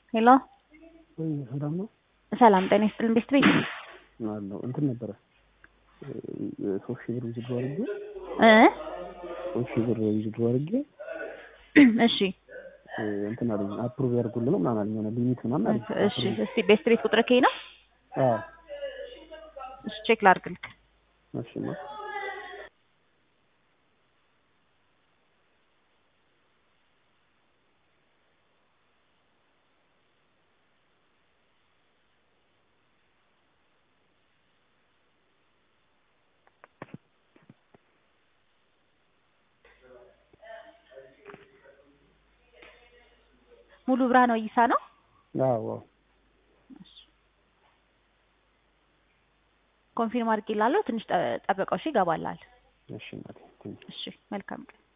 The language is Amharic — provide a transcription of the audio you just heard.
ሄሎ ወይ ሰላም ነው ሰላም ጤና ይስጥልን ቤስት ቤት አለው እንትን ነበረ ሶስት ሺህ ብር ውዝድሮ አድርጌ እ ሶስት ሺህ ብር ውዝድሮ አድርጌ እሺ እንትን አለኝ አፕሩቭ ያድርጉልን ነው ምናምን አለኝ የሆነ ሊሚት ምናምን አለኝ እሺ እስቲ ቤስት ቤት ቁጥር ከይ ነው አዎ እሺ ቼክ ላድርግልክ እሺ ነው ሙሉ ብርሃን ወይሳ ነው አዎ አዎ ኮንፊርም አድርጌላለሁ ትንሽ ጠ- ጠብቀው እሺ ይገባላል እሺ እናቴ ቴንኪው እሺ መልካም ቀን